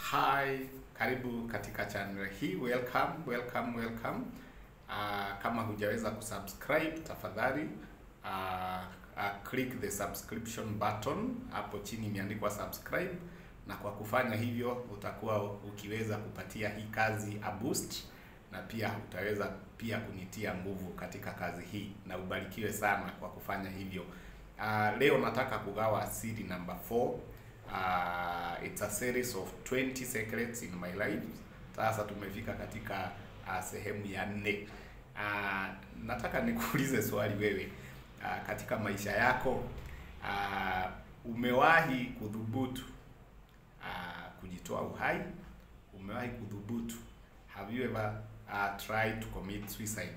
Hi, karibu katika channel hii. Welcome, welcome, welcome. Uh, kama hujaweza kusubscribe tafadhali uh, uh, click the subscription button hapo chini imeandikwa subscribe, na kwa kufanya hivyo utakuwa ukiweza kupatia hii kazi a boost, na pia utaweza pia kunitia nguvu katika kazi hii, na ubarikiwe sana kwa kufanya hivyo. Uh, leo nataka kugawa siri number 4. Uh, it's a series of 20 secrets in my life. Sasa tumefika katika uh, sehemu ya nne. Uh, nataka nikuulize swali wewe, uh, katika maisha yako uh, umewahi kudhubutu uh, kujitoa uhai? Umewahi kudhubutu? Have you ever uh, tried to commit suicide?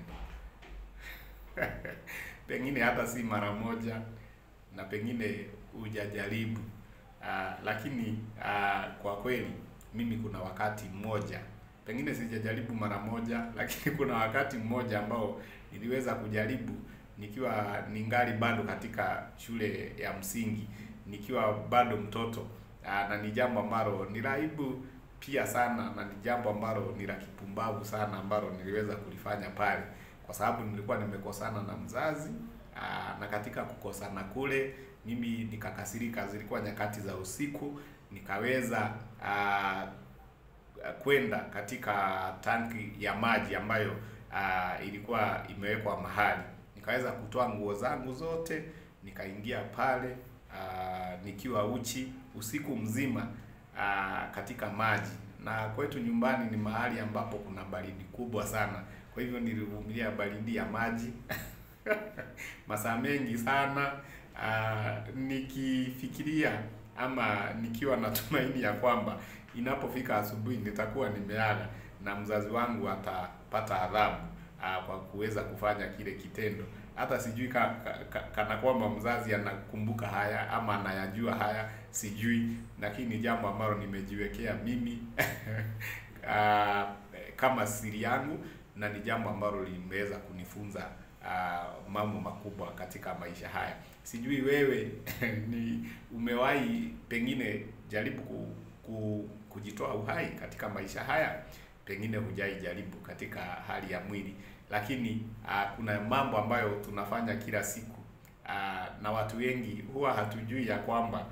Pengine hata si mara moja na pengine hujajaribu. Uh, lakini uh, kwa kweli mimi kuna wakati mmoja, pengine sijajaribu mara moja, lakini kuna wakati mmoja ambao niliweza kujaribu nikiwa ningali bado katika shule ya msingi, nikiwa bado mtoto uh, na ni jambo ambalo ni la aibu pia sana, na ni jambo ambalo ni la kipumbavu sana ambalo niliweza kulifanya pale, kwa sababu nilikuwa nimekosana na mzazi uh, na katika kukosana kule mimi nikakasirika. Zilikuwa nyakati za usiku, nikaweza uh, kwenda katika tanki ya maji ambayo uh, ilikuwa imewekwa mahali, nikaweza kutoa nguo zangu zote, nikaingia pale uh, nikiwa uchi usiku mzima uh, katika maji, na kwetu nyumbani ni mahali ambapo kuna baridi kubwa sana, kwa hivyo nilivumilia baridi ya maji masaa mengi sana. Uh, nikifikiria ama nikiwa na tumaini ya kwamba inapofika asubuhi nitakuwa nimeaga na mzazi wangu atapata adhabu uh, kwa kuweza kufanya kile kitendo. Hata sijui ka, ka, kana kwamba mzazi anakumbuka haya ama anayajua haya, sijui, lakini ni jambo ambalo nimejiwekea mimi uh, kama siri yangu na ni jambo ambalo limeweza kunifunza uh, mambo makubwa katika maisha haya. Sijui wewe ni umewahi pengine jaribu ku, ku, kujitoa uhai katika maisha haya, pengine hujai jaribu katika hali ya mwili, lakini uh, kuna mambo ambayo tunafanya kila siku uh, na watu wengi huwa hatujui ya kwamba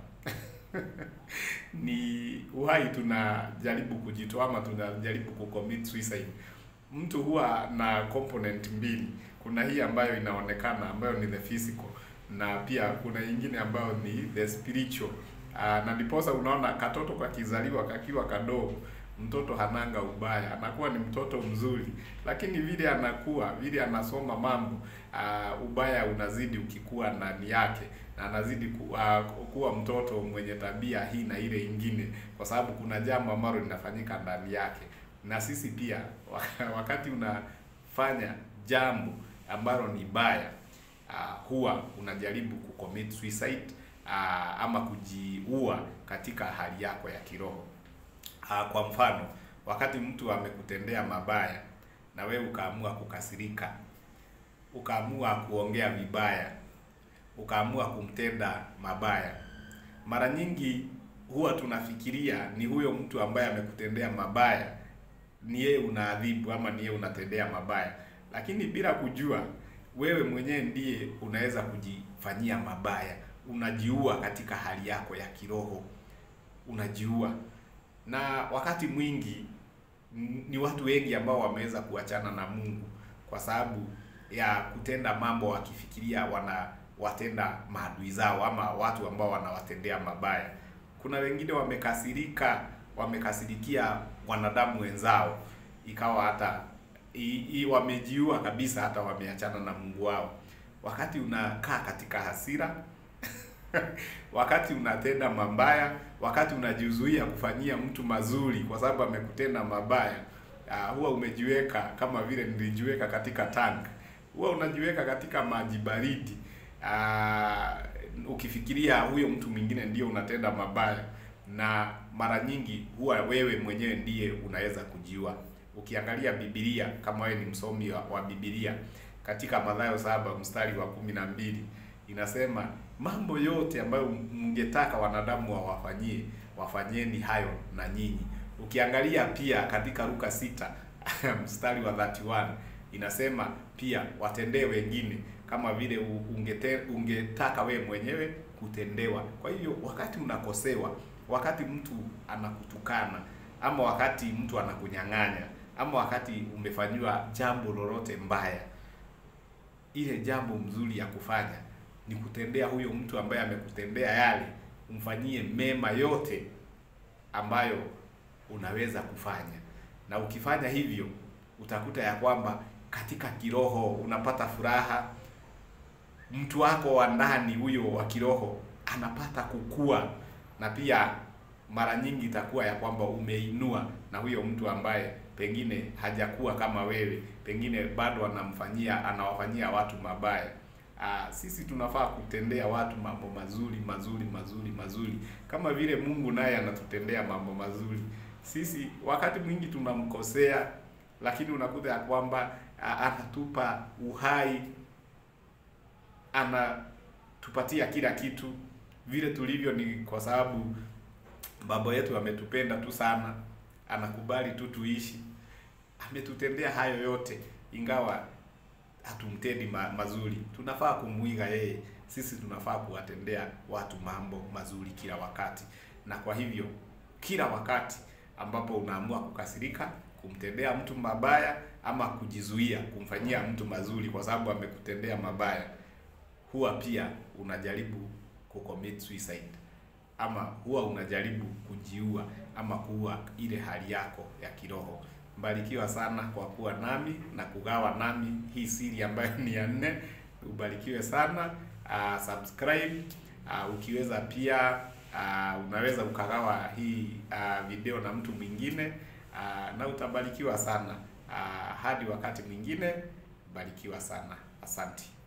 ni uhai tunajaribu kujitoa ama tunajaribu kucommit suicide. Mtu huwa na component mbili kuna hii ambayo inaonekana ambayo ni the physical na pia kuna nyingine ambayo ni the spiritual. Uh, na ndiposa unaona katoto kakizaliwa kakiwa kadogo, mtoto hananga ubaya, anakuwa ni mtoto mzuri, lakini vile anakuwa vile anasoma mambo uh, ubaya unazidi ukikuwa ndani yake na anazidi ku, uh, kuwa mtoto mwenye tabia hii na ile ingine, kwa sababu kuna jambo ambalo linafanyika ndani yake. Na sisi pia wakati unafanya jambo ambalo ni baya uh, huwa unajaribu kucommit suicide uh, ama kujiua katika hali yako ya kiroho uh, kwa mfano wakati mtu amekutendea mabaya na wewe ukaamua kukasirika, ukaamua kuongea vibaya, ukaamua kumtenda mabaya, mara nyingi huwa tunafikiria ni huyo mtu ambaye amekutendea mabaya ni yeye unaadhibu ama ni yeye unatendea mabaya lakini bila kujua wewe mwenyewe ndiye unaweza kujifanyia mabaya, unajiua katika hali yako ya kiroho, unajiua. Na wakati mwingi ni watu wengi ambao wameweza kuachana na Mungu kwa sababu ya kutenda mambo wakifikiria wanawatenda maadui zao ama watu ambao wanawatendea mabaya. Kuna wengine wamekasirika, wamekasirikia wanadamu wenzao, ikawa hata I, i, wamejiua kabisa, hata wameachana na Mungu wao. Wakati unakaa katika hasira wakati unatenda mabaya, wakati unajizuia kufanyia mtu mazuri kwa sababu amekutenda mabaya, uh, huwa umejiweka kama vile nilijiweka katika tank, huwa unajiweka katika maji baridi uh, ukifikiria huyo mtu mwingine ndio unatenda mabaya, na mara nyingi huwa wewe mwenyewe ndiye unaweza kujiua. Ukiangalia Biblia kama wewe ni msomi wa, wa Biblia katika Mathayo saba mstari wa kumi na mbili inasema mambo yote ambayo mngetaka wanadamu wawafanyie wafanyeni hayo na nyinyi. Ukiangalia pia katika Luka sita mstari wa 31 inasema pia watendee wengine kama vile ungete, ungetaka we mwenyewe kutendewa. Kwa hivyo wakati unakosewa, wakati mtu anakutukana, ama wakati mtu anakunyang'anya, ama wakati umefanyiwa jambo lolote mbaya, ile jambo mzuri ya kufanya ni kutendea huyo mtu ambaye amekutendea yale, umfanyie mema yote ambayo unaweza kufanya, na ukifanya hivyo utakuta ya kwamba katika kiroho unapata furaha. Mtu wako wa ndani huyo wa kiroho anapata kukua, na pia mara nyingi itakuwa ya kwamba umeinua na huyo mtu ambaye pengine hajakuwa kama wewe, pengine bado anamfanyia anawafanyia watu mabaya. Aa, sisi tunafaa kutendea watu mambo mazuri mazuri mazuri mazuri, kama vile Mungu naye anatutendea mambo mazuri. Sisi wakati mwingi tunamkosea, lakini unakuta ya kwamba anatupa uhai, anatupatia kila kitu vile tulivyo. Ni kwa sababu baba yetu ametupenda tu sana, anakubali tu tuishi, ametutendea hayo yote, ingawa hatumtendi ma mazuri. Tunafaa kumuiga yeye. Sisi tunafaa kuwatendea watu mambo mazuri kila wakati, na kwa hivyo kila wakati ambapo unaamua kukasirika, kumtendea mtu mabaya ama kujizuia kumfanyia mtu mazuri kwa sababu amekutendea mabaya, huwa pia unajaribu kucommit suicide ama huwa unajaribu kujiua ama kuua ile hali yako ya kiroho. Mbarikiwa sana kwa kuwa nami na kugawa nami hii siri ambayo ni ya nne. Ubarikiwe sana. Uh, subscribe uh, ukiweza pia uh, unaweza ukagawa hii uh, video na mtu mwingine uh, na utabarikiwa sana. Uh, hadi wakati mwingine, barikiwa sana. Asante.